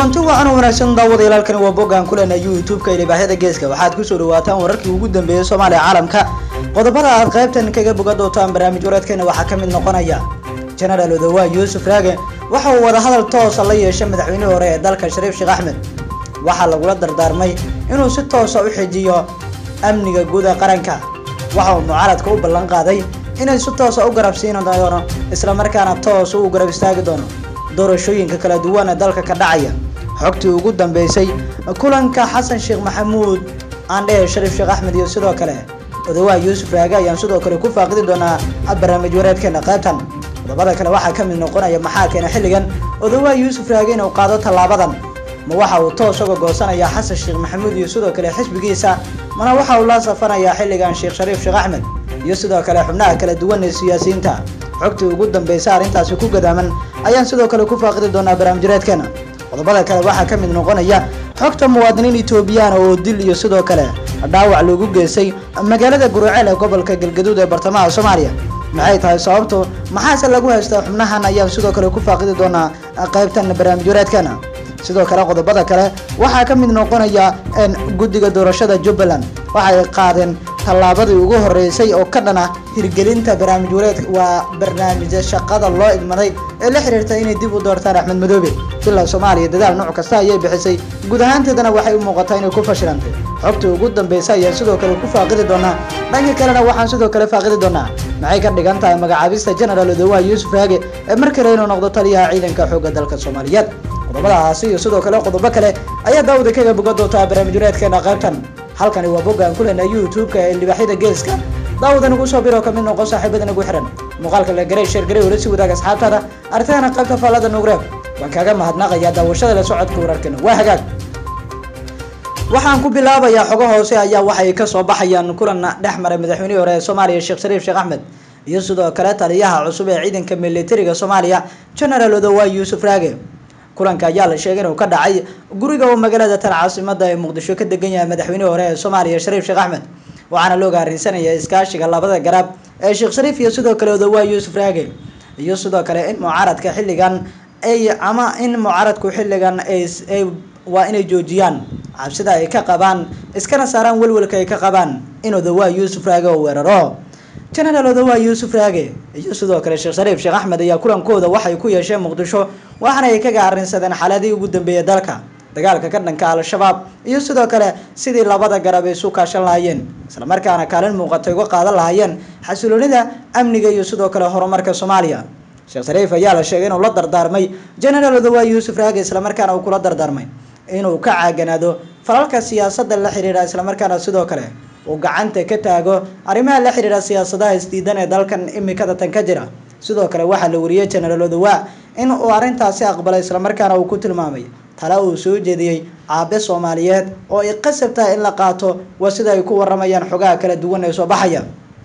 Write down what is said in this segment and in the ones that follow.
kulanti wacan wanaagsan daawadayaalkani waa boggaan kulena youtube-ka ilibaahyada geeska waxaad kusoo dhawaataan wararkii ugu dambeeyey soomaaliya caalamka qodobada aad qaybtan kaga boga doontaan barnaamij wareedkeena waxaa ka mid noqonaya genaraal odawaa yuusuf raage waxa uu wadahadal toosa la yeeshay madaxweynihii hore ee dalka shariif sheekh axmed waxaa lagula dardaarmay inuu si toosa u xijiyo amniga guud ee qaranka waxa uu mucaaradka u ballan qaaday inay si toosa u garabsiin doono islamarkaana toos u garab istaagi doono doorashooyinka kala duwan ee dalka ka dhacaya xogtii ugu dambeysay kulanka xasan sheekh maxamuud aandhehe shariif sheekh axmed iyo sidoo kale odawaa yuusuf raage ayaan sidoo kale ku faaqidi doonaa barnaamij wareedkeena qaybtan qodobada kale waxaa ka mid noqonaya maxaa keena xilligan odawaa yuusuf raage inuu qaado tallaabadan ma waxa uu toos uga goosanaya xasan sheekh maxamuud iyo sidoo kale xisbigiisa mana waxa uu la safanayaa xilligan sheekh shariif sheekh axmed iyo sidoo kale xubnaha kala duwan ee siyaasiyiinta xogtii ugu dambaysa arrintaasi ku gadaaman ayaan sidoo kale ku faaqidi doonaa barnaamijreedkeena qodobada kale waxaa ka mid noqonaya xogta muwaadiniin etoobiyana oo dil iyo sidoo kale dhaawac loogu geystay magaalada guruceel ee gobolka galgaduud ee bartamaha soomaaliya maxay tahay sababtu maxaase lagu haystaa xubnahan ayaan sidoo kale ku faaqidi doonaa qaybtan barnaamijwareedkeena sidoo kale qodobada kale waxaa ka mid noqonaya guddiga doorashada jubbaland waxay qaadeen tallaabadii ugu horeysay oo ka dhana hirgelinta barnaamij wareed waa barnaamija shaqada loo idmaday ee la xiriirta inay dib u doortaan axmed madoobe villa soomaaliya dadaal nooc kasta ayay bixisay guud ahaanteedana waxay u muuqataa inay ku fashilantay xogtii ugu dambeysa ayaan sidoo kale ku faaqidi doonaa dhanka kalena waxaan sidoo kale faaqidi doonaa maxay ka dhigan tahay magacaabista genaraal odawaa yuusuf raage ee mar kale inuu noqdo taliyaha ciidanka xoogga dalka soomaaliyeed qodobadaasi iyo sidoo kale qodobo kale ayaa daawada kaga boga doontaa barnaamij wareedkeena qaybtan halkani waa boggaan kulena youtube-ka ee libaaxyada geeska daawada nagu soo biro kamid noqon saaxiibada nagu xiran muuqaalka la garay sheer garay wala si wadaag asxaabtaada artahana qaybta faallada nuugreeb waan kaaga mahadnaqayaa daawashada la socodka wararkeena waa hagaag waxaan ku bilaabayaa xogo hoose ayaa waxay kasoo baxayaan kulan dhex maray madaxweynihii hore ee soomaaliya sheekh shariif sheekh axmed iyo sidoo kale taliyaha cusub ee ciidanka militariga soomaaliya genaraal odawaa yuusuf raage kulanka ayaa la sheegay inuu ka dhacay guriga oo magaalada tan caasimada ee muqdisho ka degan yahay madaxweynihii hore ee soomaaliya shariif sheekh axmed waxaana looga arrinsanaya iskaashiga labada garab ee sheekh shariif iyo sidoo kale odawaa yuusuf raage iyo sidoo kale in mucaaradka xilligan ay ama in mucaaradku xilligan ay waa inay joojiyaan cabsida ay ka qabaan iskana saaraan welwelka ay ka qabaan in odawaa yuusuf raage oo weeraro genaraal odawaa yuusuf raage iyo sidoo kale sheekh shariif sheekh axmed ayaa kulankooda waxay ku yeesheen muqdisho waxaana ay kaga arrinsadeen xaaladii ugu dambeeyay dalka dagaalka ka dhanka al-shabaab iyo sidoo kale sidii labada garab ay isu kaashan lahaayeen islamarkaana kaalin muuqatay uga qaadan lahaayeen xasiloonida amniga iyo sidoo kale horumarka soomaaliya sheekh shariif ayaa la sheegay inuu la dardaarmay genaraal odawaa yuusuf raage islamarkaana uu kula dardaarmay inuu ka caaganaado falalka siyaasadda la xiriira islamarkaana sidoo kale uu gacanta ka taago arrimaha la xiriira siyaasadaha isdiidan ee dalkan imikada tan ka jira sidoo kale waxaa la wariyey genaraal odawaa in uu arrintaasi aqbalay islamarkaana uu ku tilmaamay tala uu soo jeediyey aabe soomaaliyeed oo ay qasab tahay in la qaato waa sida ay ku waramayaan xogaha kala duwan ee soo baxaya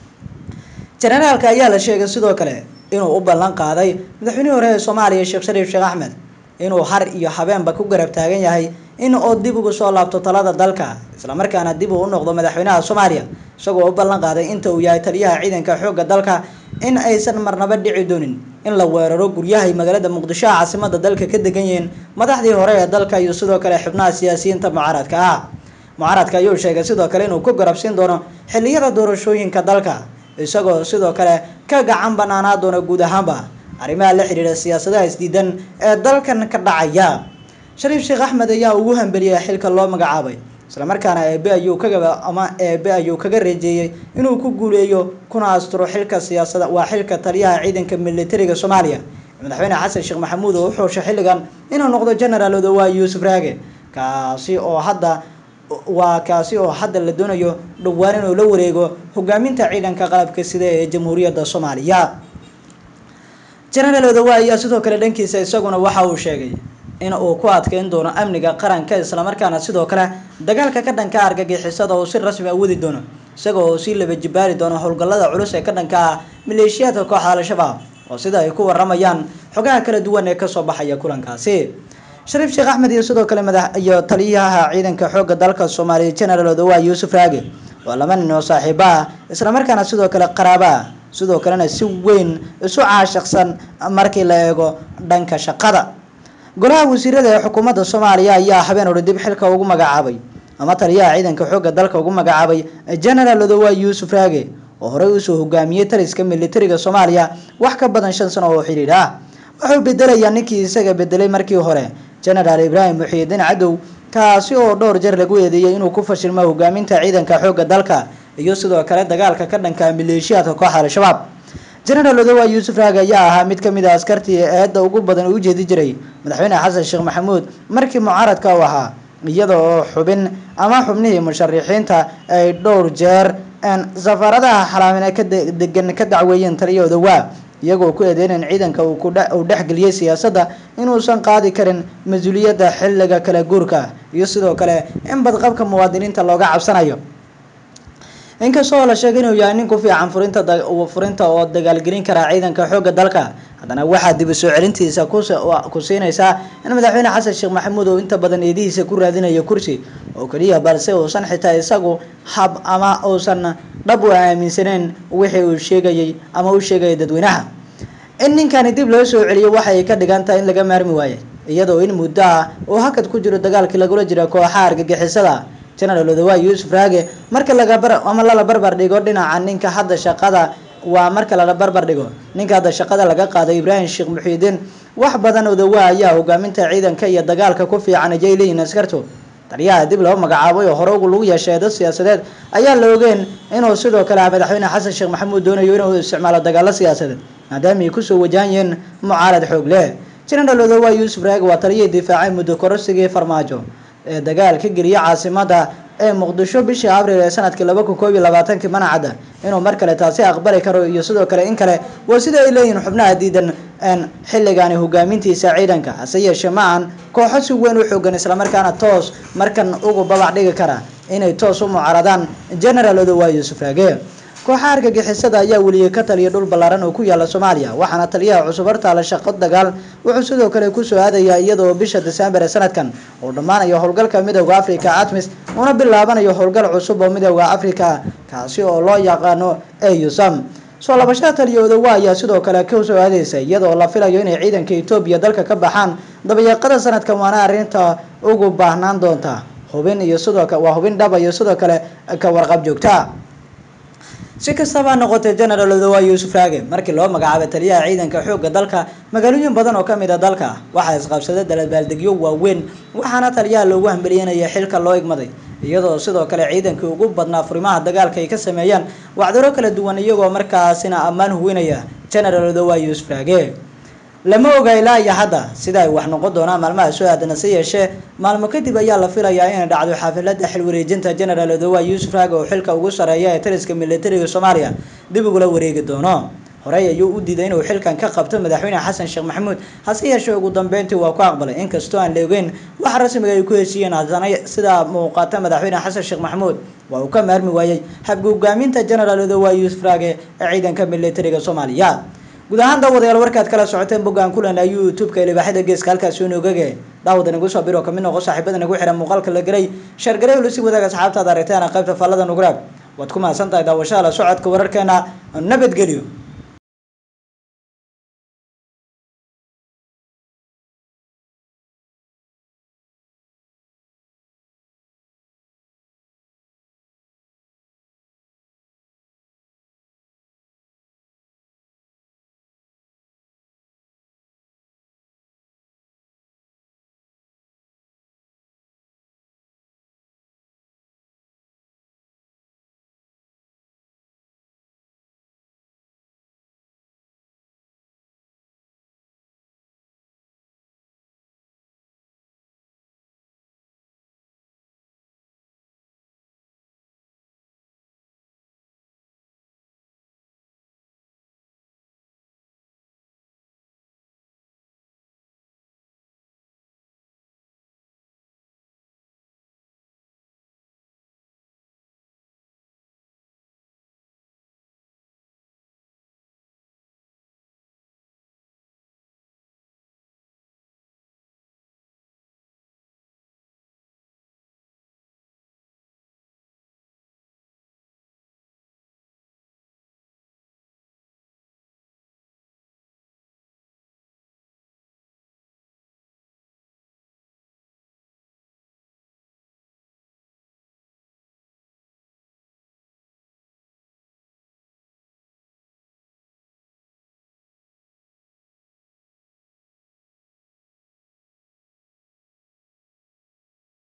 generaalka ayaa la sheegay sidoo kale inuu u ballan qaaday madaxweynihii hore ee soomaaliya sheekh shariif sheekh axmed inuu har iyo habeenba ku garab taagan yahay in uu dib ugu soo laabto talada dalka islamarkaana dib uu u noqdo madaxweynaha soomaaliya isagoo u ballan qaaday inta uu yahay taliyaha ciidanka xoogga dalka in aysan marnaba dhici doonin in la weeraro guryahay magaalada muqdisho caasimada dalka ka degan yihiin madaxdii hore ee dalka iyo sidoo kale xubnaha siyaasiyiinta mucaaradka ah mucaaradka ayuu sheegay sidoo kale inuu ku garabsiin doono xiliyada doorashooyinka dalka isagoo sidoo kale ka gacan banaanaa doona guud ahaanba arrimaha la xiriira siyaasadaha isdiidan ee dalkan ka dhacaya shariif sheekh axmed ayaa ugu hambeliyay xilka loo magacaabay islamarkaana eebe ayuu kaga ama eebe ayuu kaga reejeeyey inuu ku guuleeyo kuna asturo xilka siyaasada waa xilka taliyaha ciidanka militariga soomaaliya madaxweyne xasan sheekh maxamuud oo u xooshay xilligan inuu noqdo genaraal odawaa yuusuf raage kaasi oo hadda waa kaasi oo hadda la doonayo dhowaan inuu la wareego hogaaminta ciidanka qalabka sida ee jamhuuriyadda soomaaliya genaraal odawaa ayaa sidoo kale dhankiisa isaguna waxa uu sheegay in uu ku adkeyn doono amniga qaranka islamarkaana sidoo kale dagaalka ka dhanka argagixisada uu si rasmi a wadi doono isaga oo sii laba jibaari doono howlgallada culus ee ka dhanka ah maleeshiyaadka kooxda al-shabaab oo sida ay ku waramayaan xogaha kala duwan ee kasoo baxaya kulankaasi shariif sheekh axmed iyo sidoo kale madax iyo taliyaha ciidanka xoogga dalka soomaaliya genaraal odawaa yuusuf raage waa laba nin oo saaxiibo ah islamarkaana sidoo kale qaraabo ah sidoo kalena si weyn isu caashaqsan markii la eego dhanka shaqada golaha wasiirada ee xukuumadda soomaaliya ayaa habeen hore dib xilka ugu magacaabay ama taliyaha ciidanka xoogga dalka ugu magacaabay genaraal odowa yuusuf raage oo horey usoo hogaamiyey taliska militariga soomaaliya wax ka badan shan sano oo xidhiidh ah wuxuu bedelayaa ninkii isaga bedelay markii hore genaraal ibraahim muxiidiin cadow kaasi oo dhowr jeer lagu eedeeyey inuu ku fashilmo hogaaminta ciidanka xoogga dalka iyo sidoo kale dagaalka ka dhanka maleeshiyaadka kooxa al-shabaab genaraal odowa yuusuf raage ayaa ahaa mid kamid a askartii eedda ugu badan u jeedi jiray madaxweyne xasan sheekh maxamuud markii mucaaradka u ahaa iyada oo xubin ama xubnihii musharixiinta ay dhowr jeer safaaradaha xalaamine ka degan ka dacweeyeen taliya odowa iyagoo ku eedeynayn ciidanka uu dhexgeliyey siyaasadda inuusan qaadi karin mas-uuliyadda xilliga kala guurka iyo sidoo kale in badqabka muwaadiniinta looga cabsanayo inkastoo la sheegay inuu yahay nin ku fiican furinta furinta oo dagaalgelin karaa ciidanka xoogga dalka haddana waxaa dib u soo celintiisa ku siinaysaa in madaxweyne xasan sheekh maxamuud uu inta badan eedihiisa ku raadinayo kursi oo keliya balse uusan xitaa isagu hab ama uusan dhab u aaminsaneyn wixii uu sheegayay ama u sheegayay dadweynaha in ninkani dib loo soo celiyo waxay ka dhigan tahay in laga maarmi waayay iyadoo in muddo ah uu hakad ku jiro dagaalkii lagula jira kooxaha argagixisada genaraal odowa yuusuf raage marka laga ama lala barbar dhigo dhinaca ninka hadda shaqada waa marka lala barbar dhigo ninka hadda shaqada laga qaaday ibraahim sheekh muxiidiin wax badan odowa ayaa hogaaminta ciidanka iyo dagaalka ku fiican ayay leeyihin askartu taliyaha dib loo magacaabay oo hore ugu lagu yeeshay eedad siyaasadeed ayaa la ogeen inuu sidoo kale madaxweyne xasan sheekh maxamuud doonayo inuu isticmaalo dagaalo siyaasadeed maadaama ay kusoo wajahan yihiin mucaarad xoog leh genaraal odowa yuusuf raage waa taliyihii difaacay muddo korosigii farmaajo ee dagaal ka geliyay caasimada ee muqdisho bishii abril ee sanadkii laba kun koob iyo labaatankii manacadda inuu mar kale taasi aqbali karo iyo sidoo kale in kale waa sida ay leeyihiin xubnaha diidan xilligaani hogaamintiisa ciidanka hase yeeshee ma ahan kooxo si weyn u xoogan islamarkaana toos markan ugu babac dhigi kara inay toos u mucaaradaan genaraal odowa yuusuf raage kooxaha argagixisada ayaa weliyey ka taliya dhul ballaaran oo ku yaala soomaaliya waxaana taliyaha cusub hortaala shaqo dagaal wuxuu sidoo kale kusoo aadayaa iyadoo bisha desembar ee sanadkan uu dhammaanayo howlgalka midooda africa atmis una bilaabanayo howlgal cusub oo midooda africa kaasi oo loo yaqaano eusam soo labashada taliya odowa ayaa sidoo kale kusoo aadeysa iyadoo la filayo inay ciidanka etoobiya dalka ka baxaan dabayaaqada sanadkan waana arrinta ugu baahnaan doonta hubin iyo sidoo waa hubin dhaba iyo sidoo kale ka warqab joogta si kastaba noqotay genaraal odowa yuusuf raage markii loo magacaabay taliyaha ciidanka xoogga dalka magaalooyin badan oo kamid a dalka waxaa isqabsaday dalbaaldegyo waaweyn waxaana taliyaha loogu hambeliyanaya xilka loo igmaday iyadoo sidoo kale ciidankii ugu badnaa furimaha dagaalka ay ka sameeyaan wacdaro kala duwan iyagoo markaasina ammaan huwinaya genaraal odowa yuusuf raage lama oga ilaa iyo hadda sida ay wax noqon doonaan maalmaha soo aadana se yeeshee maalmo kadib ayaa la filayaa inay dhacdo xaafilada xil wareejinta genaraal odowa yuusuf raage oo xilka ugu sareeya ee taliska militariga soomaaliya dib ugula wareegi doono horey ayuu u diiday inuu xilkan ka qabto madaxweyne xasan sheekh maxamuud hase yeeshee ugu dambeyntii waa ku aqbalay inkastoo aan la ogeyn wax rasmiga ay ku heshiiyeen haddana sidaa muuqata madaxweyne xasan sheekh maxamuud waa uu ka maarmi waayey habka hogaaminta genaraal odowa yuusuf raage ee ciidanka militariga soomaaliya guud ahaan daawadayaal warkaad kala socoteen boggaan kulana youtube-ka ilibaaxida geeska halkaasi unogage daawada nagu soo biro kamid noqo saaxiibada nagu xihan muuqaalka la gelay sheergaray ula sii wadaag asxaabtaad aragteen qaybta faallada nuguraag waad ku mahadsan tahay daawashada la socodka wararkeena nabadgelyo